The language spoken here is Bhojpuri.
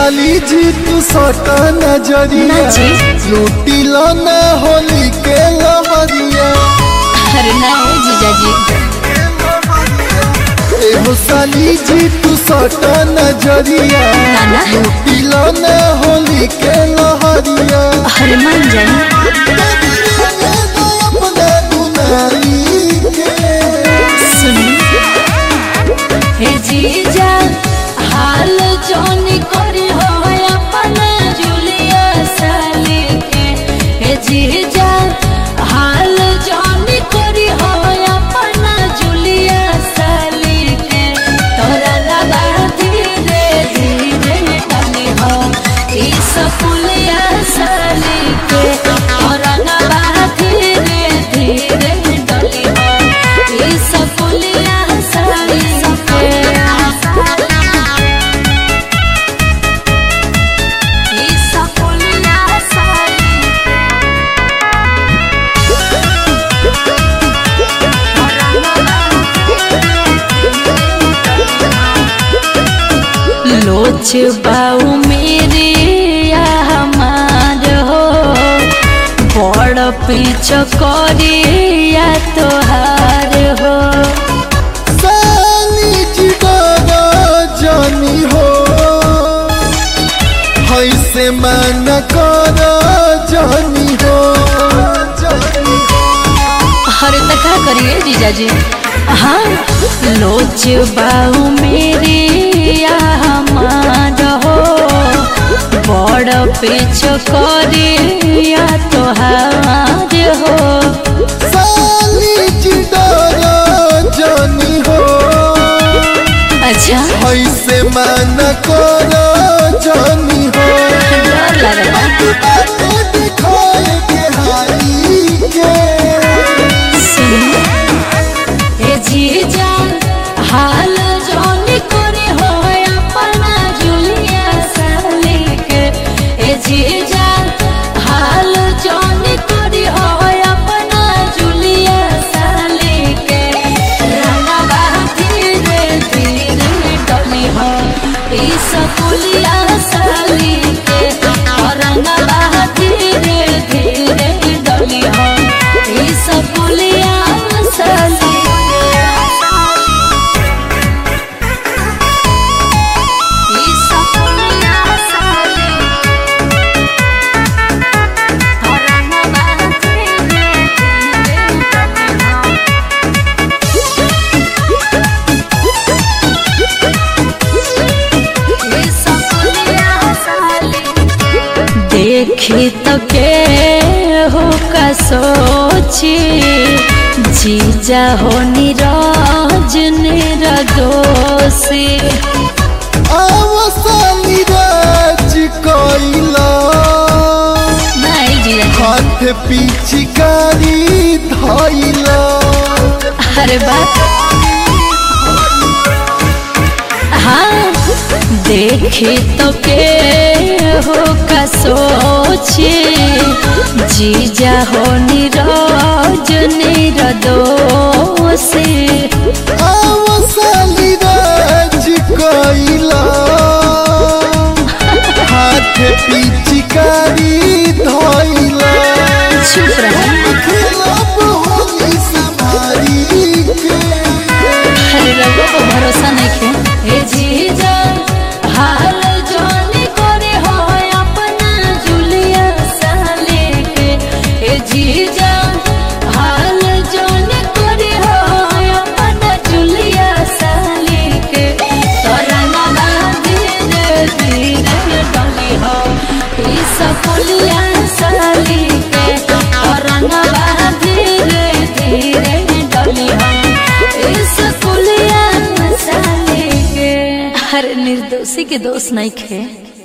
साली जी तू सटा नजरिया ना जी। लूटी लो ना होली के लहरिया अरे ना हो जीजाजी एहो साली जी तू सटा नजरिया ना ना लूटी लो ना होली के लहरिया अरे मान जाए अपना दुनाई के सुनी हे जीजा हाल जोन करी हो अपन जुलिया साली के हे जीजा हाल जोन करी हो अपन जुलिया साली के तोरा लगा धीरे धीरे डाली हो ई सकुलिया साली के तोरा लगा धीरे धीरे डाली हो ई सकुलिया साली के ई सकुलिया साली लोच बाऊ मेरे या हमार हो बड़ पीछ करे या तोहार हो साली जी डरा जानी हो हैसे मन कर जानी हो जानी हो अरे तो क्या करिए जीजाजी हाँ लोच बाऊ मेरे या हमार हो बड़ पीछ करे या तोहार हो साली जी डरा जानी हो अच्छा हैसे मन कर जानी हो डर लगता दिखाए के हाई के हे जीजा हाल जोन करे हो अपना जुलिया साली के हे जीजा हाल जोन करे हो अपना जुलिया साली के रंगवा धीरे धीरे डली हो ई सकुलिया साली के रंगवा धीरे धीरे डली हो ई सकुलिया साली ई सकुलिया साली रंगवा धीरे धीरे डली हो देखी तो के हो का सोची जीजा हो निराज निरदोषी आवसाली राज कोइला नहीं जीजा हाथ पिचकारी धइला अरे बात हाँ देखी तो के हो का सोची जीजा हो निराज निरदोषी आवसाली राज कोइला हाथ पिचकारी धइला चुप रहा खिलाफ होली संभारी के अरे रघु को भरोसा नहीं खे हे जीजा हाल जोनी करे हो अपना जुलिया साले के हे जीजा हाल जोनी करे हो अपना जुलिया साले के तोरा नाना धीरे धीरे डली हो ई सकुलिया साली के तोरा नाना धीरे धीरे डली हो इस कुलिया मसाले के हर निर्दोषी के दोष नहीं खे